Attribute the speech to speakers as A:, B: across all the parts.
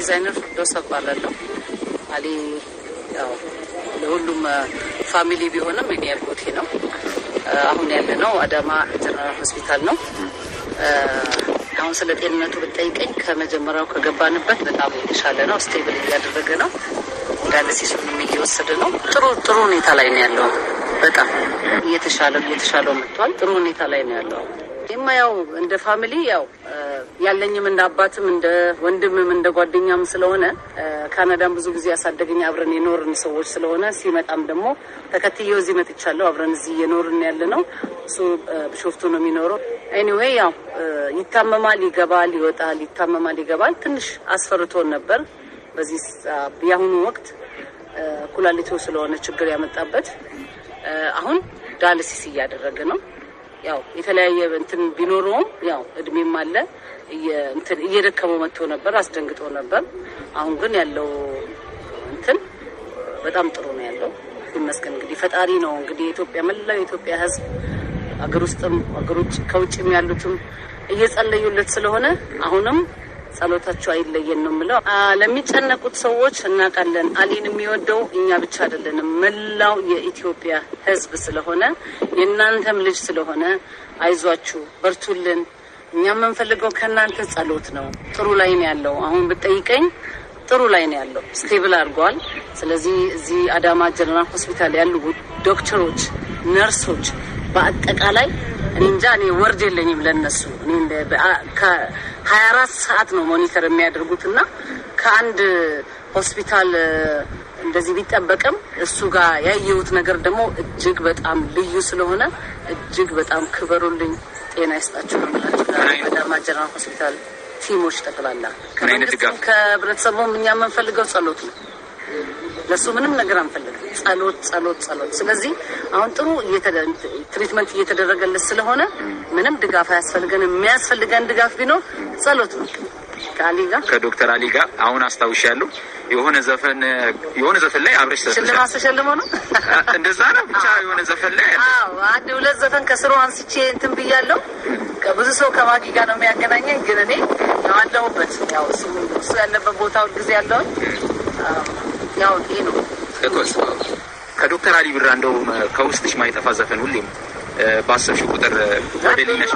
A: ዲዛይነር ፍርዶስ እባላለሁ። አሊ ያው ለሁሉም ፋሚሊ ቢሆንም እኔ አጎቴ ነው። አሁን ያለ ነው አዳማ ጀነራል ሆስፒታል ነው። አሁን ስለ ጤንነቱ ብጠይቀኝ ከመጀመሪያው ከገባንበት በጣም የተሻለ ነው። ስቴብል እያደረገ ነው። ዳያሊሲሱንም እየወሰደ ነው። ጥሩ ጥሩ ሁኔታ ላይ ነው ያለው። በጣም እየተሻለ እየተሻለው መጥቷል። ጥሩ ሁኔታ ላይ ነው ያለው። ይማ ያው እንደ ፋሚሊ ያው ያለኝም እንደ አባትም እንደ ወንድምም እንደ ጓደኛም ስለሆነ ካናዳም ብዙ ጊዜ ያሳደገኝ አብረን የኖርን ሰዎች ስለሆነ ሲመጣም ደግሞ ተከትዬው እዚህ መጥቻለሁ። አብረን እዚህ እየኖርን ያለ ነው። እሱ ቢሾፍቱ ነው የሚኖረው። ኤኒዌይ ያው ይታመማል፣ ይገባል፣ ይወጣል፣ ይታመማል፣ ይገባል። ትንሽ አስፈርቶን ነበር። በዚህ የአሁኑ ወቅት ኩላሊቱ ስለሆነ ችግር ያመጣበት አሁን ዳያሊሲስ እያደረገ ነው። ያው የተለያየ እንትን ቢኖረውም ያው እድሜም አለ እንትን እየደከመው መጥቶ ነበር፣ አስደንግጦ ነበር። አሁን ግን ያለው እንትን በጣም ጥሩ ነው ያለው ይመስገን። እንግዲህ ፈጣሪ ነው እንግዲህ የኢትዮጵያ መላው የኢትዮጵያ ሕዝብ አገር ውስጥም አገሮች ከውጭም ያሉትም እየጸለዩለት ስለሆነ አሁንም ጸሎታቸው አይለየን ነው የምለው። ለሚጨነቁት ሰዎች እናውቃለን። አሊን የሚወደው እኛ ብቻ አይደለንም፣ መላው የኢትዮጵያ ህዝብ ስለሆነ የእናንተም ልጅ ስለሆነ አይዟችሁ፣ በርቱልን። እኛ የምንፈልገው ከእናንተ ጸሎት ነው። ጥሩ ላይ ነው ያለው። አሁን ብጠይቀኝ ጥሩ ላይ ነው ያለው። ስቴብል አድርገዋል። ስለዚህ እዚህ አዳማ ጀነራል ሆስፒታል ያሉ ዶክተሮች፣ ነርሶች በአጠቃላይ እኔ እንጃ እኔ ወርድ የለኝም ለነሱ ሀያ አራት ሰዓት ነው ሞኒተር የሚያደርጉት እና ከአንድ ሆስፒታል እንደዚህ ቢጠበቅም እሱ ጋር ያየሁት ነገር ደግሞ እጅግ በጣም ልዩ ስለሆነ እጅግ በጣም ክበሩልኝ፣ ጤና ይስጣችሁ ነው የምላችሁ። አዳማ ጀነራል ሆስፒታል ቲሞች ጠቅላላ ከህብረተሰቡም እኛ የምንፈልገው ጸሎት ነው። ለሱ ምንም ነገር አንፈልግም። ጸሎት ጸሎት ጸሎት። ስለዚህ አሁን ጥሩ ትሪትመንት እየተደረገለት ስለሆነ ምንም ድጋፍ አያስፈልገን። የሚያስፈልገን ድጋፍ ቢኖር ጸሎት ነው። ከአሊ ጋር
B: ከዶክተር አሊ ጋር አሁን አስታውሻለሁ የሆነ ዘፈን የሆነ ዘፈን ላይ አብረሽ
A: ሽልማት ተሸልሞ ነው
B: እንደዛ ነው። ብቻ የሆነ ዘፈን ላይ
A: አዎ፣ አንድ ሁለት ዘፈን ከስሩ አንስቼ እንትን ብያለሁ። ብዙ ሰው ከማጊ ጋር ነው የሚያገናኘኝ፣ ግን እኔ አለሁበት። ያው እሱ ያለበት ቦታ ሁልጊዜ ያለውን ያው ይሄ ነው።
B: ከዶክተር አሊ ቢራ እንደው ከውስጥሽ ማይጠፋ ዘፈን ሁሌም ባሰብሽ ቁጥር ወደ ሊነሽ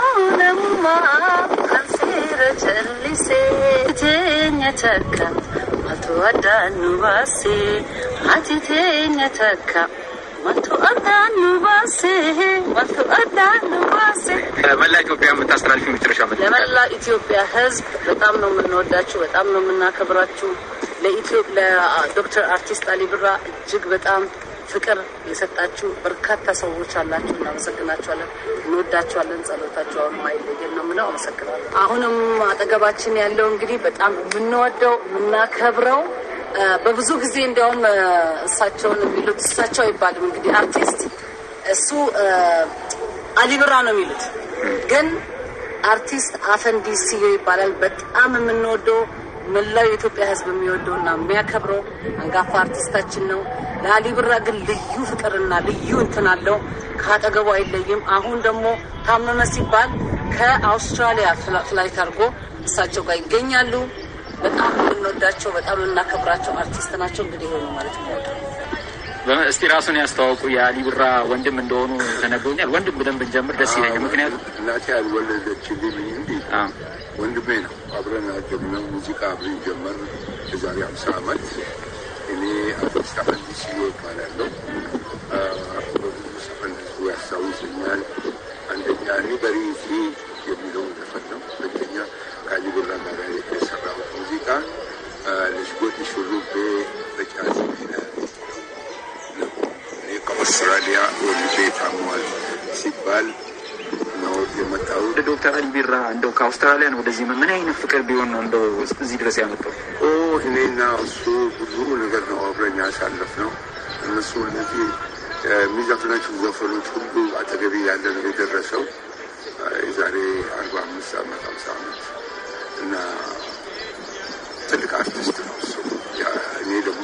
B: መላ ኢትዮጵያ የምታስተላልፊ መጨረሻ
A: ለመላ ኢትዮጵያ ሕዝብ በጣም ነው የምንወዳችሁ፣ በጣም ነው የምናከብራችሁ። ለዶክተር አርቲስት አሊ ቢራ እጅግ በጣም ፍቅር የሰጣችሁ በርካታ ሰዎች አላችሁ። እናመሰግናችኋለን፣ እንወዳችኋለን። ጸሎታችሁ አሁን አይለየን ነው የምለው። አመሰግናለሁ። አሁንም አጠገባችን ያለው እንግዲህ በጣም የምንወደው የምናከብረው በብዙ ጊዜ እንዲያውም እሳቸውን የሚሉት እሳቸው አይባልም እንግዲህ አርቲስት እሱ አሊ ቢራ ነው የሚሉት፣ ግን አርቲስት አፈንዲ ሲዮ ይባላል። በጣም የምንወደው መላው የኢትዮጵያ ሕዝብ የሚወደው እና የሚያከብረው አንጋፋ አርቲስታችን ነው። ለአሊ ቢራ ግን ልዩ ፍቅርና ልዩ እንትን አለው። ከአጠገቡ አይለይም። አሁን ደግሞ ታመመ ሲባል ከአውስትራሊያ ፍላይት አድርጎ እሳቸው ጋር ይገኛሉ። በጣም የምንወዳቸው በጣም የምናከብራቸው አርቲስት ናቸው። እንግዲህ ሆኑ ማለት ነው።
B: እስቲ ራሱን ያስተዋውቁ። የአሊ ቢራ ወንድም እንደሆኑ ተነግሮኛል። ወንድም ብለን ብንጀምር ደስ ይለኛል። ምክንያቱም
C: እናቴ ያልወለደችልኝ እንጂ ወንድሜ ነው። አብረን ያደግነው ሙዚቃ አብረን ጀመር የዛሬ አምሳ ዓመት እኔ አርቲስት አፈንዲ ሲዮ ይባላለሁ። በብዙ ዘፈን ህዝቡ ያስታውሰኛል። አንደኛ ሪበሪ ፍሪ የሚለውን ዘፈን ነው። ሁለተኛ ከአሊ ቢራ ጋር የሰራው ሙዚቃ ልሽጎት ሹሩቤ በጫዝ ነው። እኔ ከአውስትራሊያ ወልጄ ታሟል ሲባል ነው የመጣው።
B: ወደ ዶክተር አሊ ቢራ እንደው ከአውስትራሊያ ነው ወደዚህ ምን አይነት ፍቅር ቢሆን ነው እንደው እዚህ ድረስ ያመጣው?
C: ኦ እኔና እሱ ብዙ ነገር ነው አብረን ያሳለፍ ነው። እነሱ እነዚህ የሚዘፍናቸው ዘፈኖች ሁሉ አጠገቤ ያለ ነው የደረሰው የዛሬ አርባ አምስት ዓመት አምሳ ዓመት እና ትልቅ አርቲስት ነው እሱ። እኔ ደግሞ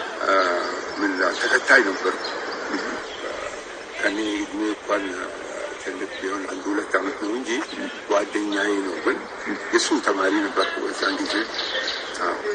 C: ምን ተከታይ ነበርኩ። ከኔ እድሜ እንኳን ትልቅ ቢሆን አንድ ሁለት ዓመት ነው እንጂ ጓደኛዬ ነው። ግን የእሱ ተማሪ ነበርኩ በዛን ጊዜ።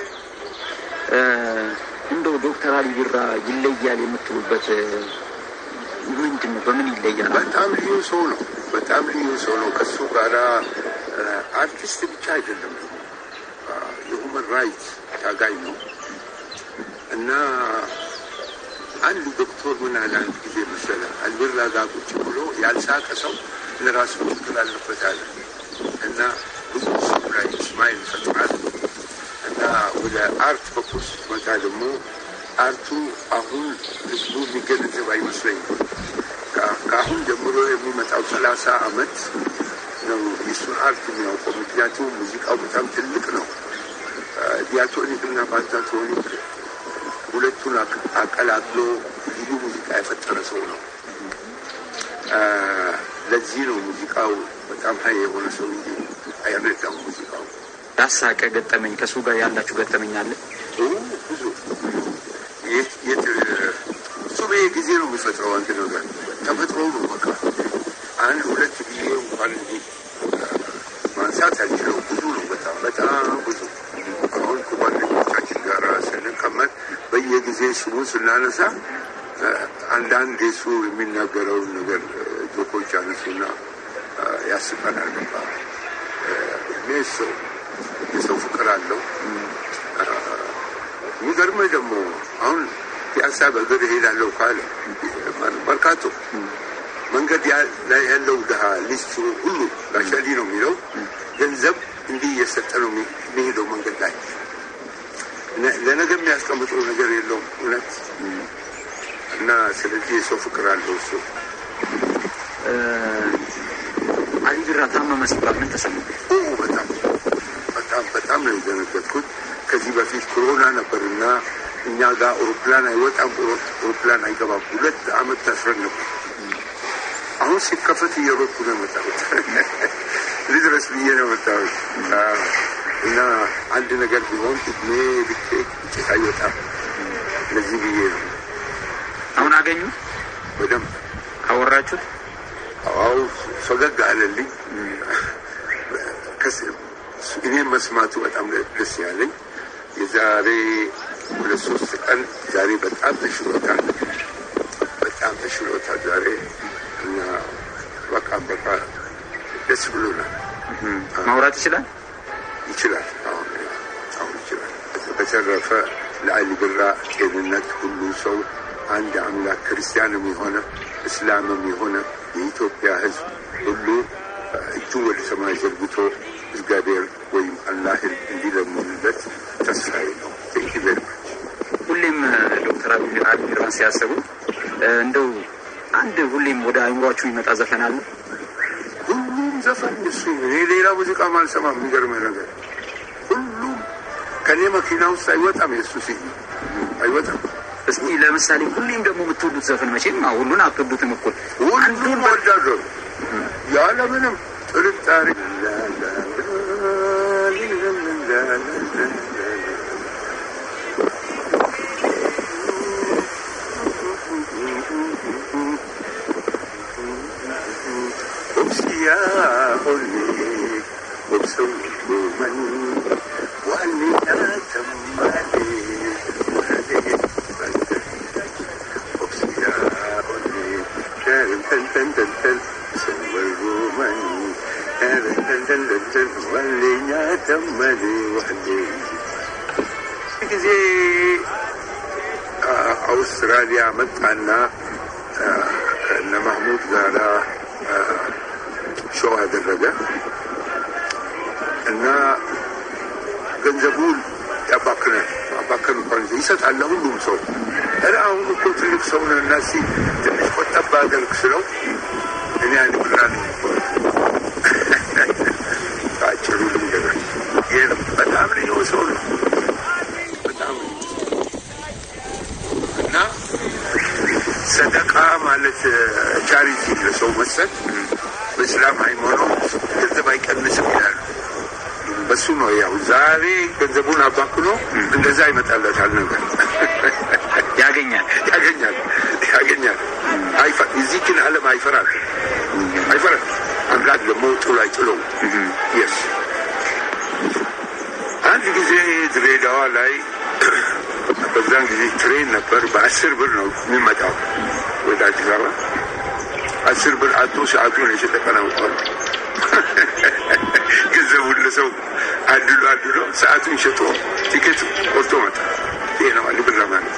B: እንደው ዶክተር አሊ ቢራ ይለያል የምትሉበት ምንድን ነው? በምን ይለያል?
C: በጣም ልዩ ሰው ነው። በጣም ልዩ ሰው ነው። ከሱ ጋራ አርቲስት ብቻ አይደለም ደግሞ የሁመን ራይት ታጋይ ነው እና አንድ ዶክተር ምን አለ አንድ ጊዜ መሰለ አልቢራ ጋር ቁጭ ብሎ ያልሳቀ ሰው ለራሱ ችግር አለበት አለ እና ብዙ ሰው ላይ ስማይል ይፈጥራል እና ወደ አርት በኩል ስትመጣ ደግሞ አርቱ አሁን ህዝቡ የሚገነዘብ አይመስለኝም። ከአሁን ጀምሮ የሚመጣው ሰላሳ አመት ነው የሱን አርት የሚያውቀው። ምክንያቱም ሙዚቃው በጣም ትልቅ ነው። ዲያቶኒክ እና ፓንታቶኒክ ሁለቱን አቀላቅሎ ልዩ ሙዚቃ የፈጠረ ሰው ነው። ለዚህ ነው ሙዚቃው በጣም ሀይ የሆነ ሰው እንጂ አይረዳም ሙዚቃው።
B: ያሳቀ ገጠመኝ ከሱ ጋር ያላችሁ ገጠመኝ አለ?
C: ብዙ እሱ ጊዜ ነው የሚፈጥረው አንድ ነገር ተፈጥሮ ነው በቃ አንድ ሁለት ጊዜ እንኳን እንዲህ ማንሳት አልችለው። ብዙ ነው በጣም በጣም ብዙ። አሁን ከጓደኞቻችን ጋር ስንቀመጥ በየጊዜ ስሙን ስናነሳ አንዳንድ የሱ የሚናገረውን ነገር ጆኮች አነሱና ያስቀናል። በቃ እኔ ሰው የሰው ፍቅር አለው። የሚገርምህ ደግሞ አሁን ፒያሳ በእግር እሄዳለሁ ካለ መርካቶ መንገድ ላይ ያለው ድሀ ሊስቱ ሁሉ ጋሻሊ ነው የሚለው ገንዘብ እንዲህ እየሰጠ ነው የሚሄደው መንገድ ላይ ለነገ የሚያስቀምጠው ነገር የለውም እውነት እና ስለዚህ የሰው ፍቅር አለው እሱ።
B: አሊ ቢራ ታመመ ሲባል ምን ተሰማ?
C: በጣም በጣም በጣም ነው የደነገጥኩት። ከዚህ በፊት ኮሮና ነበርና እኛ ጋር አውሮፕላን አይወጣም፣ አውሮፕላን አይገባም። ሁለት አመት ታስረን ነበር። አሁን ሲከፈት እየሮጥኩ ነው የመጣሁት። ልድረስ ብዬ ነው የመጣሁት እና አንድ ነገር ቢሆን እድሜ ልኬ ውጤት አይወጣም። ለዚህ ብዬ ነው።
B: አሁን አገኙ
C: በደንብ
B: ካወራችሁት?
C: አዎ ፈገግ አለልኝ። እኔም መስማቱ በጣም ደስ ያለኝ የዛሬ ሁለት ሶስት ቀን ዛሬ በጣም ተሽሎታል፣ በጣም ተሽሎታል ዛሬ እና በቃ በቃ ደስ ብሎናል።
B: ማውራት ይችላል
C: ይችላል፣ አሁን አሁን ይችላል። በተረፈ ለአሊ ቢራ ጤንነት ሁሉ ሰው አንድ አምላክ ክርስቲያንም የሆነ እስላምም የሆነ የኢትዮጵያ ሕዝብ ሁሉ እጁን ወደ ሰማይ ዘርግቶ እግዚአብሔር ወይም አላህን እንዲለምኑለት ተስፋዬ ነው። ቴንክ ቬሪ ማች።
B: ሁሌም ዶክተር አሊ ቢራን ሲያስቡ እንደው አንድ ሁሌም ወደ አይምሯችሁ ይመጣ ዘፈን አለ?
C: ሁሉም ዘፈን እሱ እኔ ሌላ ሙዚቃ ማልሰማም። የሚገርምህ ነገር ሁሉም ከኔ መኪና ውስጥ አይወጣም። የእሱ ሲ አይወጣም።
B: እስቲ ለምሳሌ ሁሌም ደግሞ የምትወዱት ዘፈን መቼም ሁሉን አትወዱትም እኩል
C: ሁሉም ወዳለሁ ያለምንም ጥርጣሬ أمسيا أولي وبسوق من وأني أتمالي وهذه أمسيا أولي كان تن تن تن تن سوى من كان تن تن تن تن وأني أتمالي وهذه ጊዜ አውስትራሊያ መጣና ከነ ማህሙድ ጋራ ሾው አደረገ እና ገንዘቡን ያባክናል። ማባከን እንኳን ይሰጣል ለሁሉም ሰው። ኧረ አሁን እኮ ትልቅ ሰው ነህ እና እስኪ ትንሽ ቆጠብ አድርግ ስለው እኔ አንድ ብራ በአጭሩ ልንገርህ፣ ይህ በጣም ልዩ ሰው ነው። በጣም እና ሰደቃ ማለት ቻሪቲ ለሰው መስጠት በእስላም ሃይማኖት ገንዘብ አይቀንስም ይላሉ። በሱ ነው ያው ዛሬ ገንዘቡን አባክኖ እንደዛ ይመጣለታል ነገር
B: ያገኛል
C: ያገኛል ያገኛል። እዚህ ግን ዓለም አይፈራል አይፈራል። አምላክ ደግሞ ጥሎ አይጥለው። የስ አንድ ጊዜ ድሬዳዋ ላይ በዛን ጊዜ ትሬን ነበር። በአስር ብር ነው የሚመጣው ወደ አዲስ አበባ። አስር ብር አቶ ሰዓቱን የተጠቀናውቋል። ገንዘቡን ለሰው አድሎ አድሎ ሰዓቱን ሸጦ ቲኬት ቆርጦ መጣ። ይሄ ነው አንድ ብር ማለት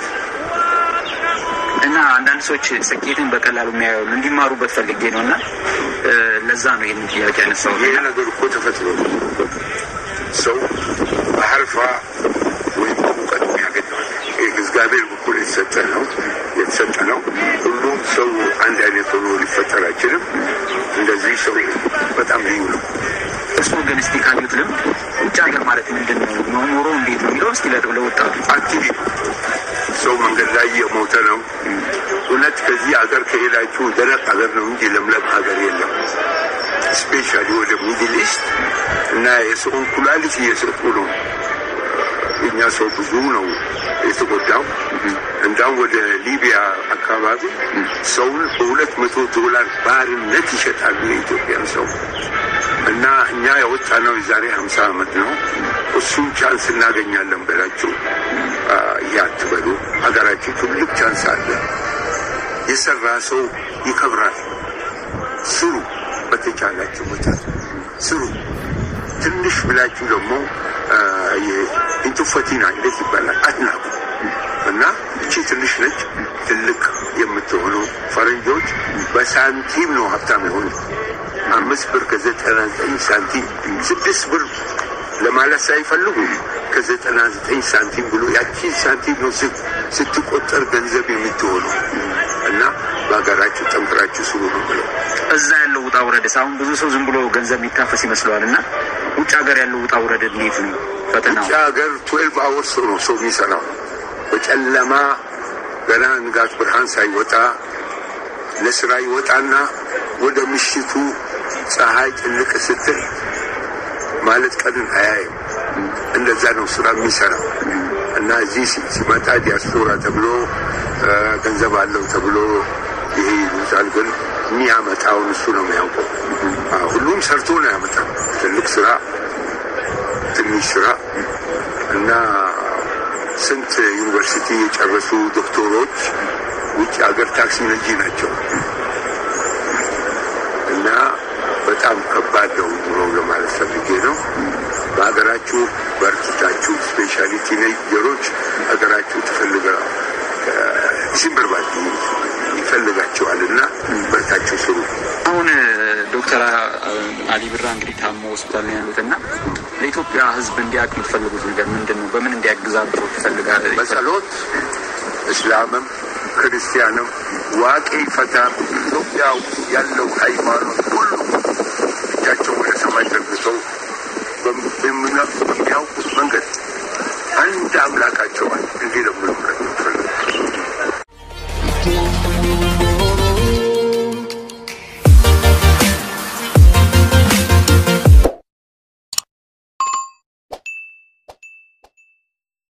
B: እና አንዳንድ ሰዎች ስኬትን በቀላሉ የሚያዩ እንዲማሩበት ፈልጌ ነው እና ለዛ ነው ይህን ጥያቄ ያነሳው።
C: ይሄ ነገር እኮ ተፈጥሮ ነው። ሰው በሀርፋ ወይም እውቀት ያገኘዋል። ይህ እግዚአብሔር በኩል የተሰጠ ነው የተሰጠ ነው። ሁሉም ሰው አንድ አይነት ሆኖ ሊፈጠር አይችልም። እንደዚህ ሰው በጣም ልዩ ነው።
B: እርስዎ ግን እስቲ ካዩት ልምድ ውጭ ሀገር ማለት ምንድን ነው ኑሮ እንዴት ነው የሚለው እስቲ ለወጣቱ
C: አክቲቪ ሰው መንገድ ላይ የሞተ ነው። እውነት ከዚህ ሀገር ከሄዳችሁ ደረቅ ሀገር ነው እንጂ ለምለም ሀገር የለም። ስፔሻሊ ወደ ሚድል ኢስት እና የሰውን ኩላሊት እየሰጡ ነው። የኛ ሰው ብዙ ነው የተጎዳው። እንዳውም ወደ ሊቢያ አካባቢ ሰውን በሁለት መቶ ዶላር ባርነት ይሸጣሉ የኢትዮጵያን ሰው እና እኛ የወጣነው የዛሬ ሀምሳ ዓመት ነው። እሱን ቻንስ እናገኛለን ብላችሁ ይህ አትበሉ። ሀገራችን ትልቅ ቻንስ አለ። የሰራ ሰው ይከብራል። ስሩ፣ በተቻላችሁ መጠን ስሩ። ትንሽ ብላችሁ ደግሞ ኢንቱፈቲና እንዴት ይባላል አትናቁ እና እቺ ትንሽ ነች ትልቅ የምትሆነው ፈረንጆች በሳንቲም ነው ሀብታም የሆኑ አምስት ብር ከዘጠና ዘጠኝ ሳንቲም ስድስት ብር ለማለት ሳይፈልጉ ከዘጠና ዘጠኝ ሳንቲም ብሎ ያቺ ሳንቲም ነው ስትቆጠር ገንዘብ የምትሆነው እና በሀገራችሁ ጠንክራችሁ ስሩ ነው ብለው
B: እዛ ያለው ውጣ ውረድስ አሁን ብዙ ሰው ዝም ብሎ ገንዘብ የሚታፈስ ይመስለዋል እና ውጭ ሀገር ያለው ውጣ ውረድ እንዴት ነው ፈተናው?
C: ውጭ ሀገር ትዌልቭ አወርስ ነው ሰው የሚሰራው በጨለማ ገና ንጋት ብርሃን ሳይወጣ ለስራ ይወጣና ወደ ምሽቱ ፀሐይ ጭልቅ ስትል ማለት ቀንን አያይም። እንደዛ ነው ስራ የሚሰራው እና እዚህ ሲመጣ ዲያስፖራ ተብሎ ገንዘብ አለው ተብሎ ይሄ ይሉታል። ግን የሚያመጣውን እሱ ነው የሚያውቀው። ሁሉም ሰርቶ ነው ያመጣው። ትልቅ ስራ፣ ትንሽ ስራ እና ስንት ዩኒቨርሲቲ የጨረሱ ዶክተሮች ውጭ ሀገር ታክሲ ነጂ ናቸው እና በጣም ከባድ ነው ኑሮ ለማለት ፈልጌ ነው። በሀገራችሁ በርትታችሁ ስፔሻሊ ቲኔጀሮች ሀገራችሁ ትፈልገ ሲንበርባድ ይፈልጋቸዋል እና በርታችሁ ስሩ።
B: አሁን ዶክተር አሊ ብራ እንግዲህ ታሞ ሆስፒታል ነው ያሉት እና ለኢትዮጵያ ሕዝብ እንዲያውቅ የምትፈልጉት ነገር ምንድን ነው? በምን እንዲያግዛቸው ትፈልጋለ?
C: በጸሎት እስላምም ክርስቲያንም ዋቄ ፈታ ኢትዮጵያ ያለው ሃይማኖት